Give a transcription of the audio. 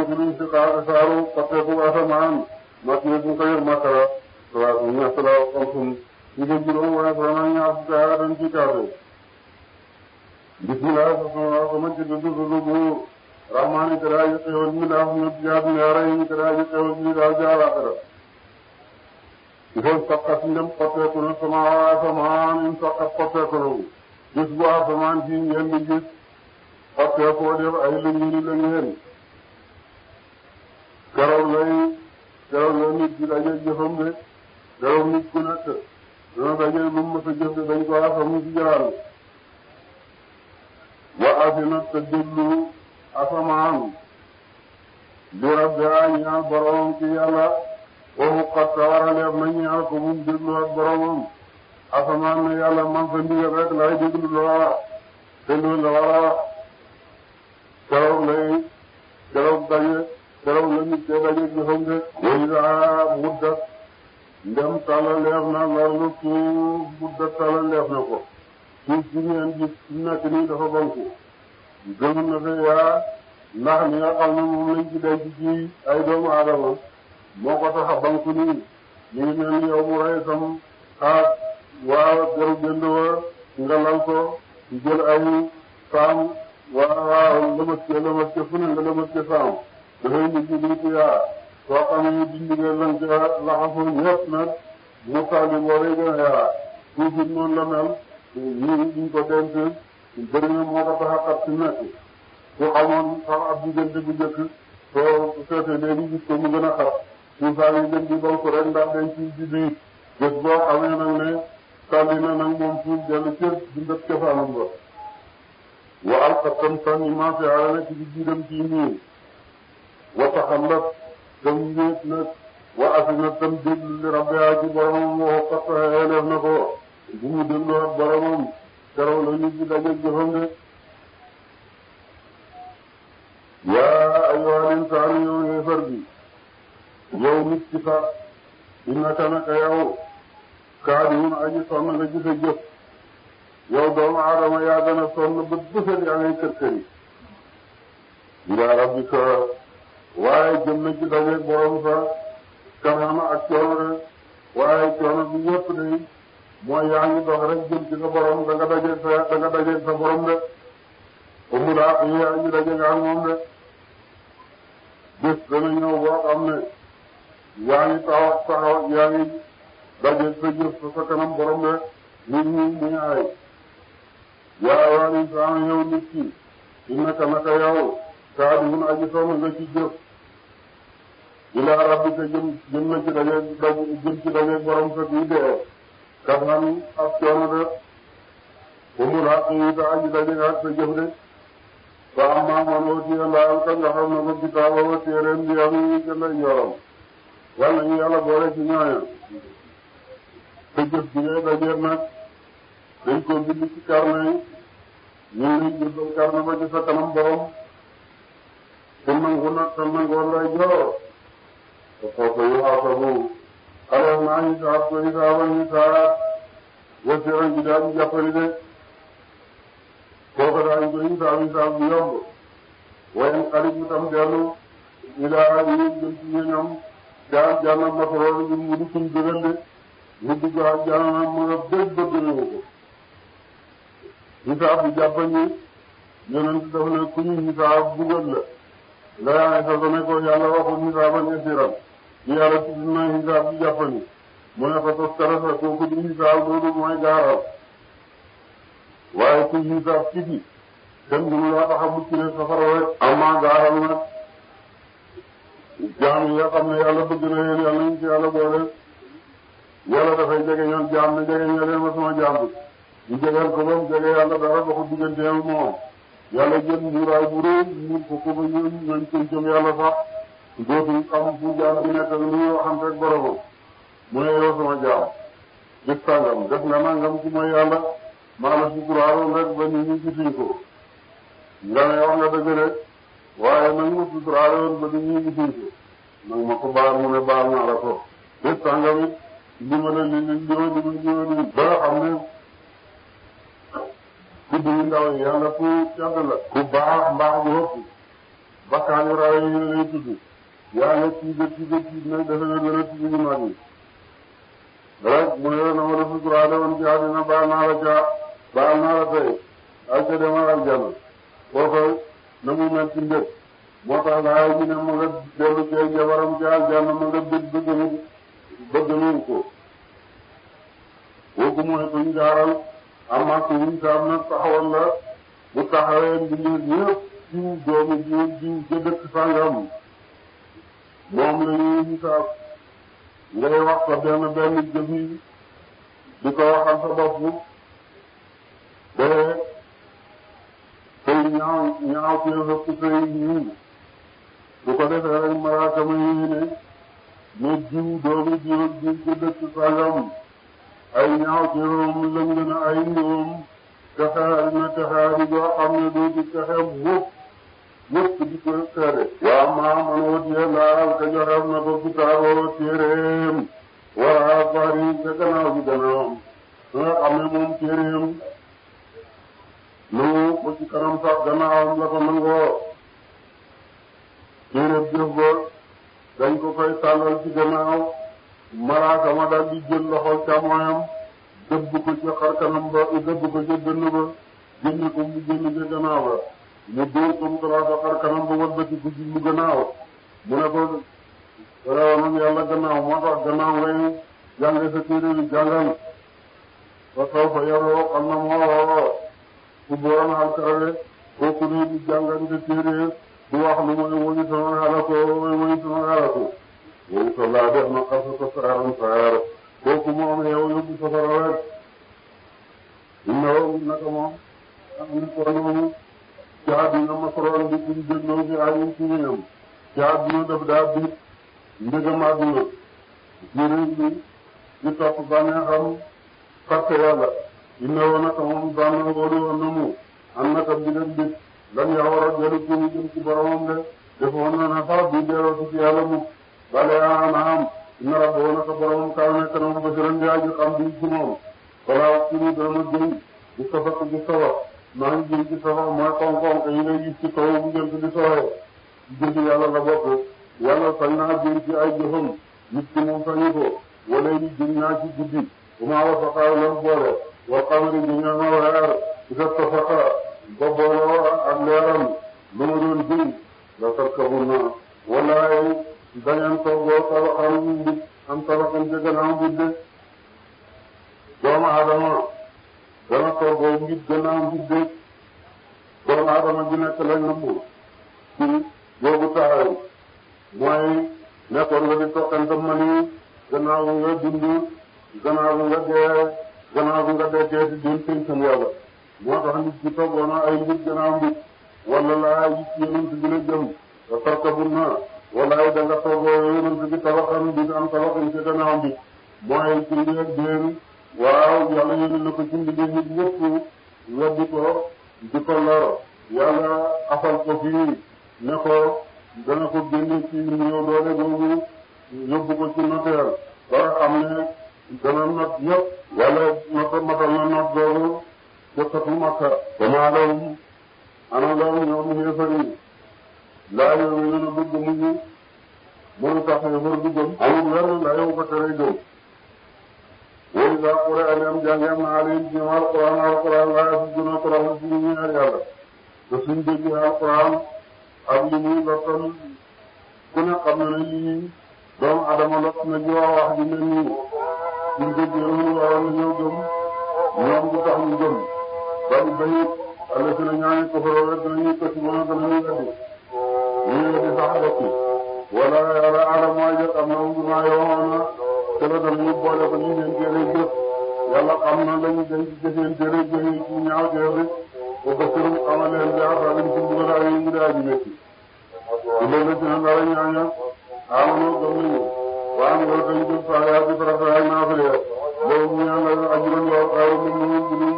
juluñ si xaar saaru xotteeku asamaan mat ne bu ko yor makara waaw ñett la xam suñ ñu ko juróom waaye vraiment ñaar fukki aaya dañ ci kaase bismillah sa sama ci dudd dudd bu rahmaani kara yi xewal mi daa ñu jaar ñaara yi kara yi xewal mi daa jaar akara il saqat ndem xotteeku na sama asamaan in saqat xotteeku na gis bu asamaan ci ngeen di gis xotteekoo def ay lëngini lëngeen keroog lay keroog la nit di daje jëfam de keroog nit ku nekk dana daje lu mu mës a jëf de dañ ko asamu ci jaraan wa asina te déglu asamaan li rabbiha ñaal boromam ci yàlla waxu xat ta war a leef na ñaal ko mu déglu ak boromam asamaan ne yàlla man sa ndigal rek lay déglu loola te loolu la war a wax keroog lay keroog daje keroog la nit kee daje jëfam de way daa muddat ndem tala leef na loolu suuf muddat tala leef na ko suuf si ngeen gis nekk nii dafa banku gëm na fe yaa ndax li nga xam ne moom lañ ci denc ci ay doomu aadama moo ko tax a banku nii ñu ngi mel ni yow mu rey sam xaat waaw jaru jënd wa nga lal ko jël ay saam waaw waaw lëmas ke lëmas ke fu ne nga lëmas ke saam dafay mujj lii ci yaa soo xamee dindi nga lan ca laxasu ñëpp nag mu tàlli boo lay gën a yaa suuf it noonu la mel ñii duñ ko denc bëri na moo ko tax a xat si nekk su xamoon sax ab diggante bu njëkk soo seetee léegi gis ko mu gën a xat suufaa ngi gën di bank rek ndax dañ ci ci biir bés boo xamee nag ne tàlli na nag moom suuf dellu cër di ndëp cosaanam ba wa alqatam sànni maa fi ala nekk ci biiram ci nii wa taxallat tam wéet nag wa asina tam déglu li rabbiha ci boromam waxu xat xeeleef na ko bu mu déglu ak boromam keroog la nit ñi daje jëfam de yaa ayyuhal insaanu yow yéefar bi yow nit ki sax innaka naka yow kaadimun aji sonn nga gis a jëf yow doomu aadama yaa gën a sonn bët bësët yaa ngay kër kër yi ilaa rabbika waaye jëm na ci dajeeg borom sa kanama ak coono de waaye coono bi yëpp de mooy yaa ngi dox rek jëm ci sa borom da nga dajeeg sa da nga dajeeg sa borom de amul àq yi yaa ngi dajeeg ak moom de bés dana ñëw boo xam ne yaa ngi taxaw taxaw yaa ngi dajeeg sa jëf sa sa kanam borom de nit ñi muy aay yaa waa insaan yow nit ki innaka naka yow kaadihun aji sonn nga ci jëf ilaa rabbika jëm jëm na ci dajeeg daj jëm ci dajeeg borom sa bii dee kafan ak coono de umul xaq yi ta aji dajeeg ak sa jëf de fa amma man utiya ndaal ka nga xam ne ko kitaaba wa téeréem bi am yi ca lay yoram wala ñu yàlla boole ci ñooña sa jëf bi ngay dajeeg nag dañ ko bind ci carnet yi ñu ngi jël carnet ba ci sa kanam borom te nangu nag te nangoon lay joor te foofu yu xaasabu alors naa ñu saab ko hisaaba ñu saa wasiran ji daal di jàppali de kooku daal ko hisaab hisaab bu yomb wayen xarit bi tam dellu ñu daa yi jëm ci ñoom daal jànnam masoroon ñu mu di suñ dëgal de mu dugg ak jànnam mu nga bëgg bëgg na ko hisaab bi jàppañu yonent daf ne ku ñu hisaab bugal la nga yaa ngi soog a ne ko yàlla waxul hisaaban yasiran yàlla tudd na hisaab bi jàppani mu ne ko tos karasa kooku di hisaab loolu mooy gaaral waaye ku hisaab ci bi kenn mënu laa tax a mucc ne safara rek amaa gaaral nag jaam yi nga xam ne yàlla bëgg na leen yàlla ñu ci yàlla boole yàlla dafay jege ñoon jaam ne jege ñoo leen ma sama jaam bi ñu jegeel ko ba mu jege yàlla dara ba ko digganteem moom yàlla jël mbuuraay bu rëy muur ko ko ba ñooñ ñooñ koy jëm yàlla sax dootul xam fu jaam bi nekk lu muy waxante ak boromam mu ne yow sama jaam gis tàngam def nga nangam ci mooy yàlla maa la suturaaroon rek ba nit ñi gisuñ ko nga ne wax nga dëgg rek waaye nag ma suturaaroon ba nit ñi gisuñ ko nag ma ko baal mu ne baal naa la ko gis tàngam it li ma la li li li ma li ma li ma li ba nga xam ne ku di ndaw yi yàlla ku yàgg la ku baax mbaax bu ëpp bakkaar yu raw yi lay tudd tudd yàlla tiiga tiiga tiig nag defe na gën a tiig yu mag yi rek mu ne na ma la suturaale woon ci àddina baal naa la ca baal naa la tey ak ca demal aljana foofa na mu mel ci mbir moo tax laay ñu ne ma nga dellu cee jabaram ci aljana ma nga bëgg bëgg mu bëgg mu ko kooku mooy kuñ jaaral amaa ku wuñ saam nag taxawal la bu taxawee mbindeef ñëpp jiw doomu jiw jiw ca dëkk sàngam moom la ñuy hisaab ngay wax ko benn benn jëfi di ko waxal sa bopp te tey ñaaw ñaaw kee ëpp tey ñii su ko defee rek malaaka ma yi ne ne jiw doomu jiw jiw ca dëkk sàngam ay ñaaw ci room lëng na ay ñoom texaari na texaari boo xam ne doo ci texe mukk mukk di ko seede waa maa man wutiye laal ka joxeef na ko kitaaboo téeréem wara bari ca gannaaw bi gannaawam su nga xam ne moom téeréem nangu ko ci kanam sax gannaawam la ko nangoo téeréem jëf ba dañ ko koy tàllal ci gannaaw malaaka ma daal di jël loxol càmmoñam dëbb ko ca xarkanam ba dëbb ko ca dënn ba génne ko mu génn ca gannaaw ba mu dóor ko mu talaata xarkanam ba wëlbati ko ci mu gannaaw mu ne ko rawanam yàlla gannaaw moo tax gannaaw ngay jànge sa téere bi jàngal ba taw fa yaroo xam na moo woo ku borom alkarawe kooku ne di jàngal sa téere du wax lu mooy woñu sama xalako woñu sama xalako woñu sa laa def na xasa ko saaram saar kooku moom yow yóbbu safara rek inna woo naka moom am ni ko noonu ci àddina masoroon bi kuñ dégloo fi ayin ci ñëwam ci àddina daf daa bit ndëgam àdduna ci réew mi di topp bànneexam fàtte yàlla inna woo naka moom bànna wóolu woon na mu am naka bi leen bit lan yaa war a dellu ci mu jëm ci boromam de defoon na ne sax bi delloo ci yàlla mu bale anaam inna rabboo naka boromam kaw nekk na mu basiran di aji xam bi ci moom wala ci ni dama jëy di safak di sawa maa ngi jëm ci sawa mooy koŋ-koŋ yi ngay gis ci kaw bu jëm di sowee jëfi yàlla la bokk yàlla sañ naa jëm ci ay jëfam nit ki moom sañu ko wala yi jëm naa ci guddi bu ma wasaqaaw lan boole wal qamari jëm naa ma weer isa tafaqa ba booloo ak leeram lu ma doon jëm la tarkabunna walaay dañeen toggoo tabaxam mbit am tabaxam ca gannaaw mbit de doomu aadama dana toggoo mbit gannaaw mbit de doomu aadama ji nekk lañ nëmbu ci boobu taxaw mooy nekkoon nga di toqante mani gannaaw bi nga dund gannaaw bi nga dee gannaaw bi nga dekkee di doon tënkam yàlla moo tax nit ki toggoona ay mbit gannaaw mbit wala laa yi ci yonent bi la jëm te tarkabun na walaay da nga toggoo yonent bi tabaxam bi am tabaxam ci gannaaw mbit mooy ci mbir déen waaw yàlla yónni na ko ci mbir nit ñëpp weddi ko di ko lor yàlla afal ko fii ne ko dana ko génne ci néew doole boobu yóbbu ko ci noteel ba nga xam ne dana not ñëpp wala not matal na not boobu jëkkatu makka damaa lawum ana lawum ñoom xéefar yi laa yow ñu ne bëgg mujj mënu tax xéefar du gëm amul wenn la yow ko tere gëm wóy daa xure aleem jàngeem na alim ci ñoom alquran alquran waaye su gën a toroxlu ci ñu ñaar yàlla te suñ déggee alquran ak li muy lottal ku ne xam na ne lii doomu adama lot na ji wax wax ji mel nii suñ déggee loolu waroon na ñëw gëm ñoom du tax ñu gëm bari bayit alla si na ñaani kofaro rek dinañuy këcc ba nga danañuy weddi ñu weddi sax dekki wala yàlla alam mooy jëkk am na mu maa yowoon na te la danañu boole ko ñu seen téere jëf yàlla xam na lañu dañ ci seen téere jëf yi ci ñaaw teef rek ba basirum xamal leen bi asalim ci mbugal ay yi daa ji métti ci loolu ci na dara ñaaña amanoo gëm nañu waa ñu loolu dañu jëf saa yaa di farata ak naafile loolu ñu ñaan la ajuran yow xaaru mu mu